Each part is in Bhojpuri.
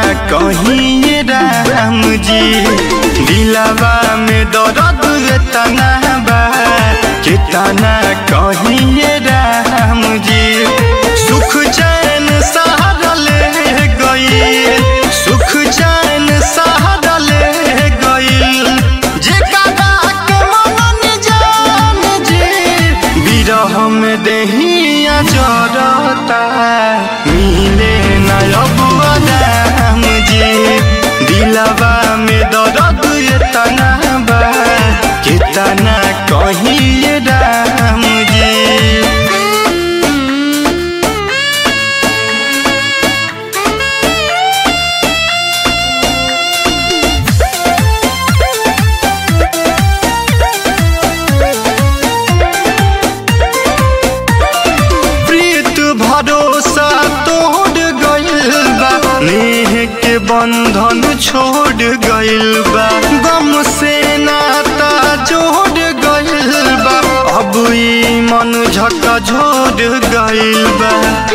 कहीं राम जी दिलवा में दर्द तना बा कितना कहीं राम जी सुख चैन सहारा ले गई सुख चैन सहारा ले गई जेकरा के मनन जान जी बिरह में देहिया जरता मिले न अब राम जी दिलवा में दर्द तना बा कितना कहीं राम जी प्रीत भरोसा तोड़ गइल बा नेह के बंधन छोड़ गइल बा गम से नाता जोड़ गइल बा अब ई मन झका झोड़ गइल बा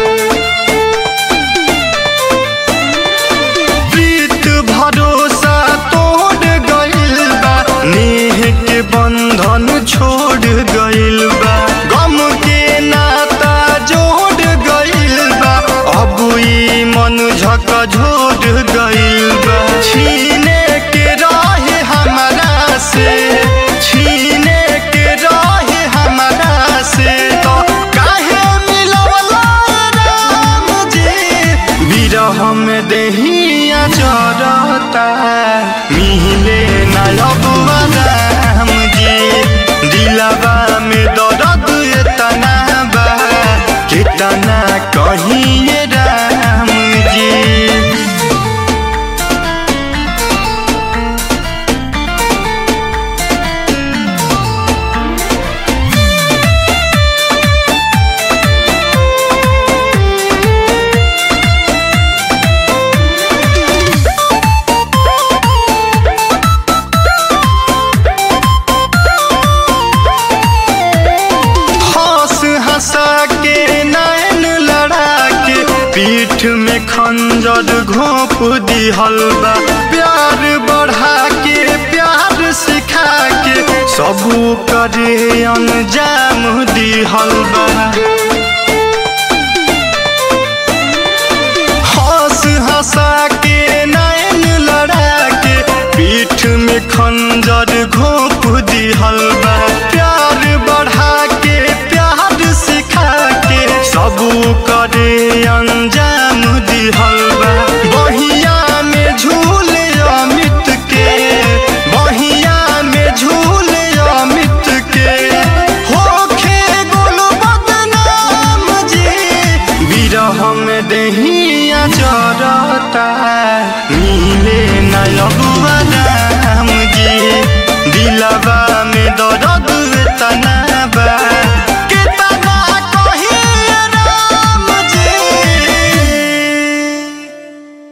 प्रीत भरोसा तोड़ गइल बा नेह के बंधन छोड़ गइल बा गम के नाता जोड़ गइल बा अब ई मन झका झोड़ गइल बा छीने के रहे हमरा से छीने के रहे हमरा से तो काहे मिलवला राम जी बिरह में देहिया जरता मिले न अब राम जी दिलवा में दर्द तना बा कितना कहीं राम जी हंस हंसा के नैन लड़ा के पीठ में खंजर घोप दिहल बा प्यार बढ़ा के प्यार सिखा के सब करे अंजाम दिहल बा